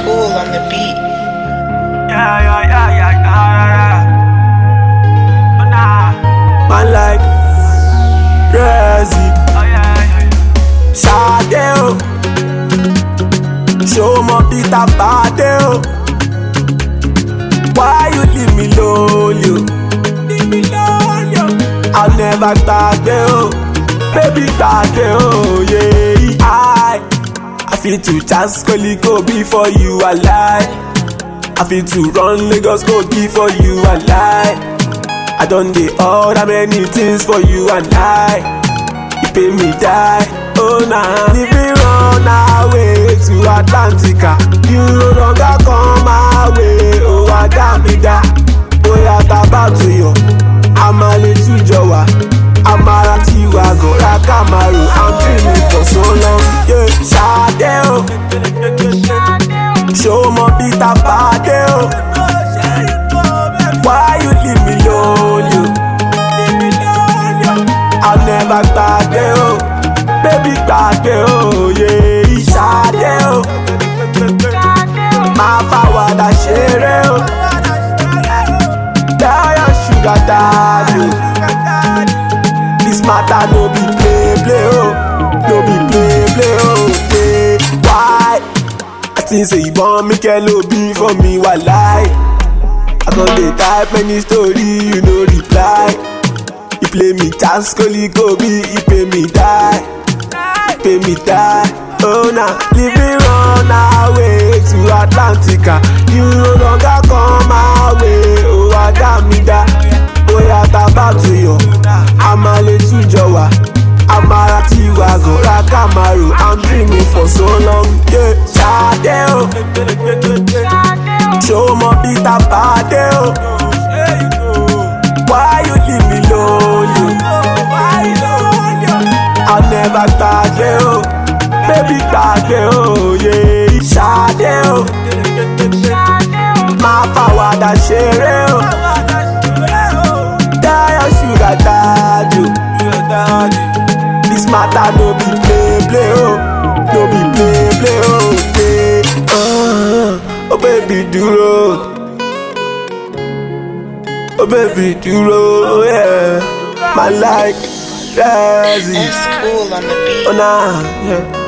cool on the beat. Yeah, yeah, yeah, yeah, yeah, yeah. Oh, nah. Man like Rezi Oh, yeah, yeah, yeah. Sade o Show mo Peter Bade o Why you leave me lonely o Leave me lonely o I'll never gbàgbé o Baby gbàgbé o yeah. I I feel to chance Koli go be for you I lie I feel to run Lagos go be for you I lie I done the order many things for you and I You pay me die, oh nah If we run away to Atlantica You no longer come my way, oh Adamida Bóyá tá bá tó yọ, a máa lè túnjọ wá A máa ra tiwa gan, ra Camaro I'm dreaming for so long, yeah Ṣadé o, ṣó mọ Peter Bade o Why you leave me lonely? I'll never gbàgbé o, baby gbàgbé o, yeah, ìṣàdé o. Máa fàwàdà ṣeré o, tell your sugar daddy o. This matter no be play play o, no be play play o, yeah. Why? I think say you born me kelo be for me, walai. I don dey type many story, you no reply. You play me chance, Koli go be, you pay me die. You pay me die. Oh nah, leave me run away to Atlantica. You no longer come my way, oh Adamida. Bóyá tá bá tó yọ, a máa lè túnjọ wá. A máa ra tiwa gan, ra Camaro. I'm dreaming for so long, yeah. Ṣadé o. Show mo Peter Bade o. Why you leave me lonely? I'll never gbàgbé o. Baby gbàgbé o, yeah. Ṣadé o. Máa fàwàdà ṣeré o. Tell sugar daddy o. This matter no be play play o. No be play play o. Yeah. Uh, oh baby dúró. Oh baby dúró. Yeah. My like Rezi. It's cool on the beat. Oh nah. Yeah.